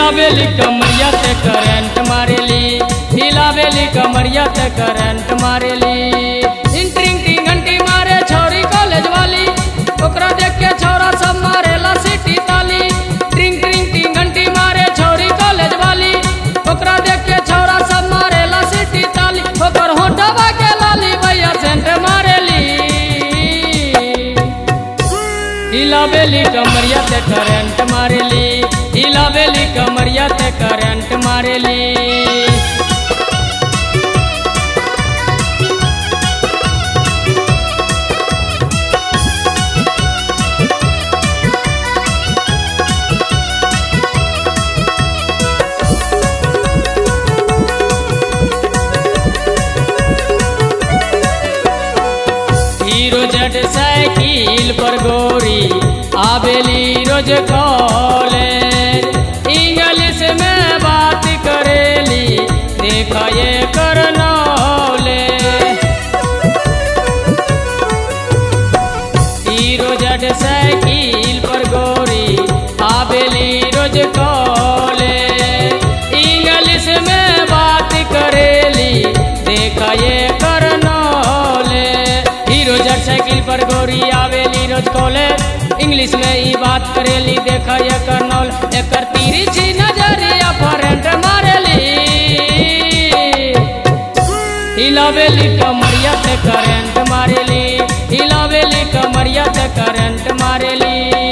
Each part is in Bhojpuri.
हिलावेली कमरिया ते करंट मारेली हिलावेली कमरिया ते करंट मारेली इंटरिंग टिंग घंटी मारे छोरी कॉलेज वाली ओकरा देख के छोरा सब मारेला सिटी ताली ट्रिंग ट्रिंग टिंग घंटी मारे छोरी कॉलेज वाली ओकरा देख के छोरा सब मारेला सिटी ताली ओकर होटवा के लाली भैया सेंट मारेली हिलावेली कमरिया ते करंट मारेली हिलावेली कमरिया ते करंट मारेली हीरो जट साइकिल पर गोरी आवेली रोज कॉलेज इंग्लिश में बात करेली देख ये कर नॉलेज हीरो जट साइकिल पर गोरी आवेली रोज कॉलेज इंग्लिश में बात करेली देख ये कर नॉलेज हीरो जट साइकिल पर गोरी आवेली रोज कॉलेज इंग्लिश में ई बात करेली देख ये कर नॉल एकर तिरछी नजरिया फरेंट मारेली हिलावेली कमरिया ते करंट मारेली हिलावेली कमरिया ते करंट मारेली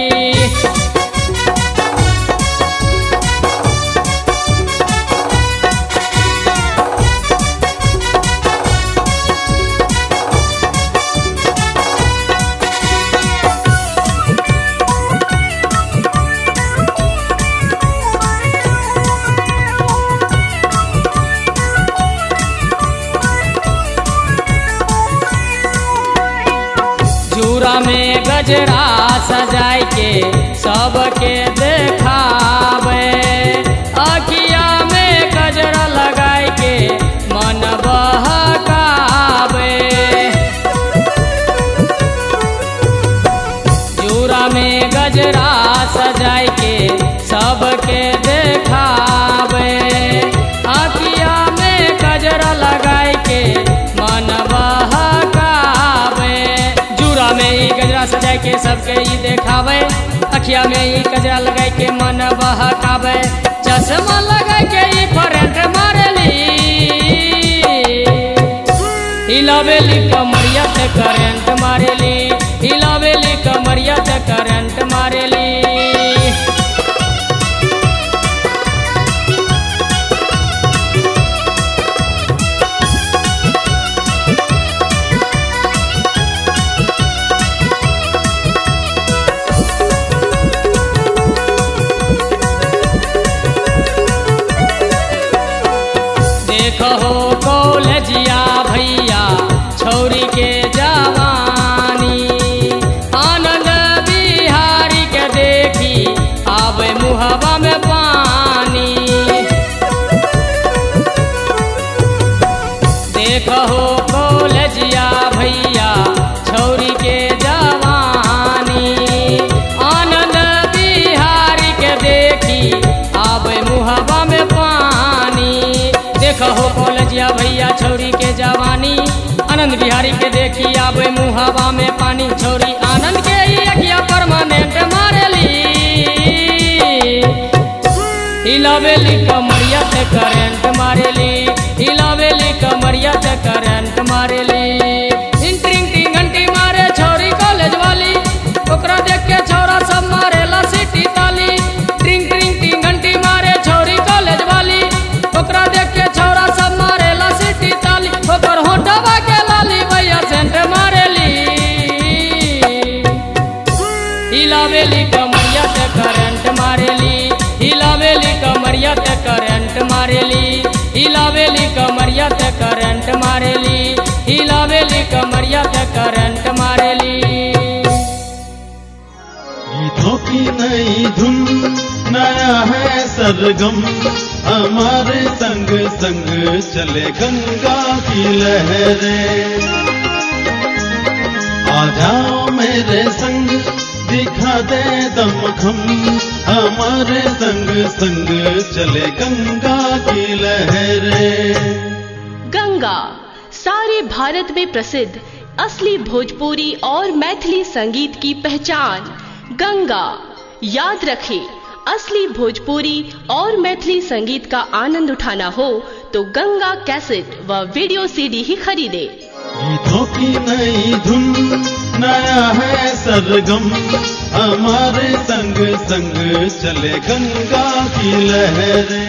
चूड़ा में गजरा सजाय के सबके देखावे अखिया में गजरा लगाय के मन बहकावे चूड़ा में गजरा सजाय के सबके देखावे अखिया में गजरा लगाय के मन बहकावे जूरा में ई गजरा सजाय के सबके ई देखावे अखिया में ई गजरा लगाय के मन बहकावे चश्मा लगाय के ई फरेंट मारेली हिलावेली कमरिया ते करंट मारेली हिलावेली कमरिया ते करंट मारेली देखो कॉलेजिया भैया छौरी के जवानी आनंद बिहारी के देखी आवे मुहवा में पानी देखो कॉलेजिया भैया छौरी के जवानी आनंद बिहारी के देखी आवे मुहवा में पानी देखो कॉलेजिया भैया छौरी के जवानी आनंद बिहारी के देखी आवे मुहवा में पानी छौरी आनंद के ही अखिया परमानेंट मारेली हिलावेली कमरिया ते करंट मारेली हिलावेली कमरिया ते करंट मारेली इंटरिंग टिंग घंटी मारे छोरी कॉलेज वाली ओकरा देख के छोरा सब मारेला सिटी ताली ट्रिंग ट्रिंग टिंग घंटी मारे छोरी कॉलेज वाली ओकरा देख के छोरा सब मारेला सिटी ताली ओकर होटवा के लाली भैया सेंट मारेली हिलावेली कमरिया ते करंट मारेली हिलावेली कमरिया ते करंट मारेली हिलावेली कमरिया ते करंट मारेली हिलावेली कमरिया ते करंट मारेली गीतों की नई धुन नया है सरगम हमारे संग संग चले गंगा की लहरें आ जाओ मेरे संग दिखा दे दमखम हमारे संग संग चले गंगा की लहरें गंगा सारे भारत में प्रसिद्ध असली भोजपुरी और मैथिली संगीत की पहचान गंगा याद रखें असली भोजपुरी और मैथिली संगीत का आनंद उठाना हो तो गंगा कैसेट व वीडियो सीडी ही खरीदे गीतों की नई धुन नया है सरगम हमारे संग संग चले गंगा की लहरें